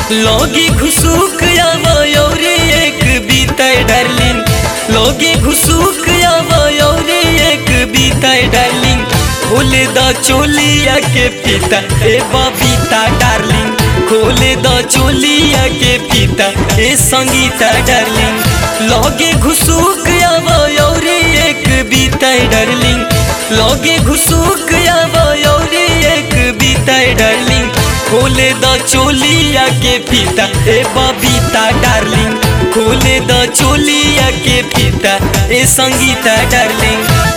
लोगे घुसूक आवयोरे एक बीताय डार्लिंग लोगे घुसूक आवयोरे एक बीताय डार्लिंग खोले द चोलिया के फीता ए बबीता डार्लिंग खोले द चोलिया के फीता ए संगीता डार्लिंग लोगे घुसूक आवयोरे एक बीताय डार्लिंग लोगे घुसूक आवयोरे एक बीताय डार्लिंग खोले द चोलिया के फीता ए बबीता डार्लिंग खोले द चोलिया के फीता ए संगीता डार्लिंग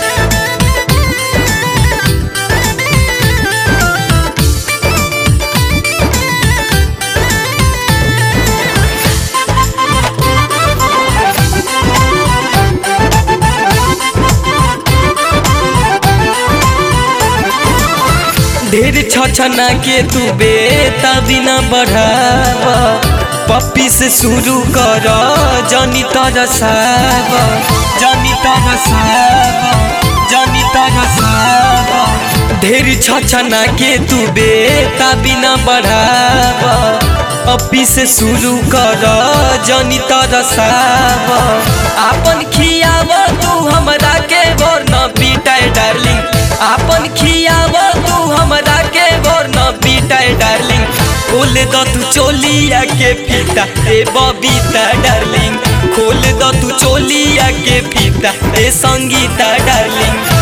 ढेर छछना के तू बेता बिना बढ़ाव पप्पी से शुरू कर जनी तरसाव जनी तरसाव जनी तरसाव ढेर छछना के तू बेता बिना बढ़ाव पप्पी से शुरू कर जनी तरसाव आपन खियाव तू हमरा के वरना पीटाय डार्लिंग आपन खियाव तू हमरा के वरना पीटाय डार्लिंग खोल द तू चोलिया के फीता ए बबीता डार्लिंग खोल द तू चोलिया के फीता ए संगीता डार्लिंग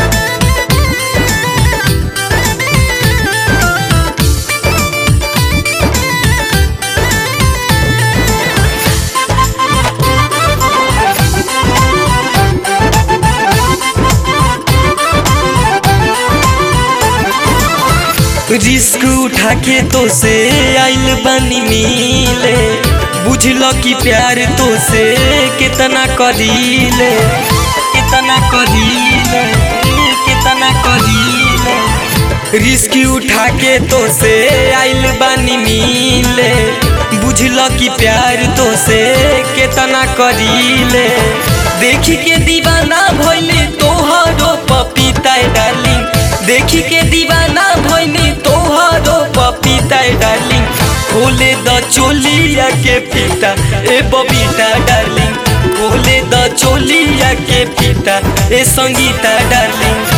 रिस्क उठा के तो से आइल बनी मिले बुझल कि प्यार तो से कितना करीले कितना करीले कितना करीले रिस्क उठा के तो से आइल बनी मिले बुझल कि प्यार तो से कितना करीले देखी के दीवाना भइले तोहरो पपीता डार्लिंग देखी के दीवाना भइनी तोहरो पपीता डार्लिंग खोले द चोलिया के फीता ए बबीता डार्लिंग खोले द चोलिया के फीता ए संगीता डार्लिंग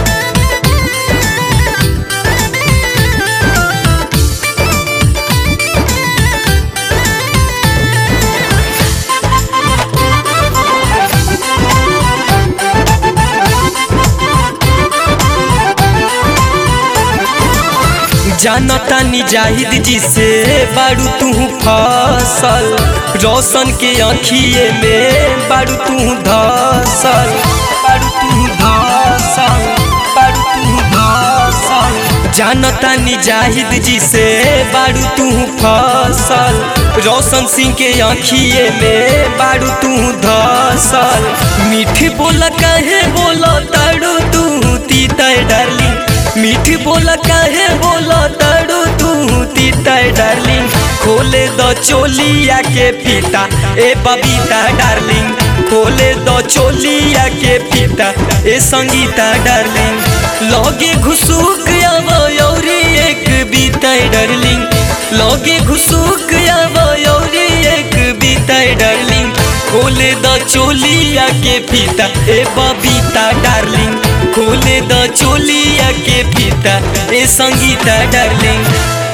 जानता नी जाहिद जी से बारू तू फसल रोशन के अखिए में बारू तू धसल बारू तू धसल बारू तू धसल जानता नी जाहिद जी से बारू तू फसल रोशन सिंह के अखिए में बारू तू धसल मीठी बोल कहे बोलो तारू तू तीता डार्लिंग मीठी बोला काहे बोला तारू तू तीता डार्लिंग खोले द चोलिया के फीता ए बबीता डार्लिंग खोले द चोलिया के फीता ए संगीता डार्लिंग लगे घुसूक आवयोरी एक बीता डार्लिंग लगे घुसूक आवयोरी एक बीता डार्लिंग खोले द चोलिया के फीता ए बबीता डार्लिंग खोले द चोलिया के फीता ए संगीता डार्लिंग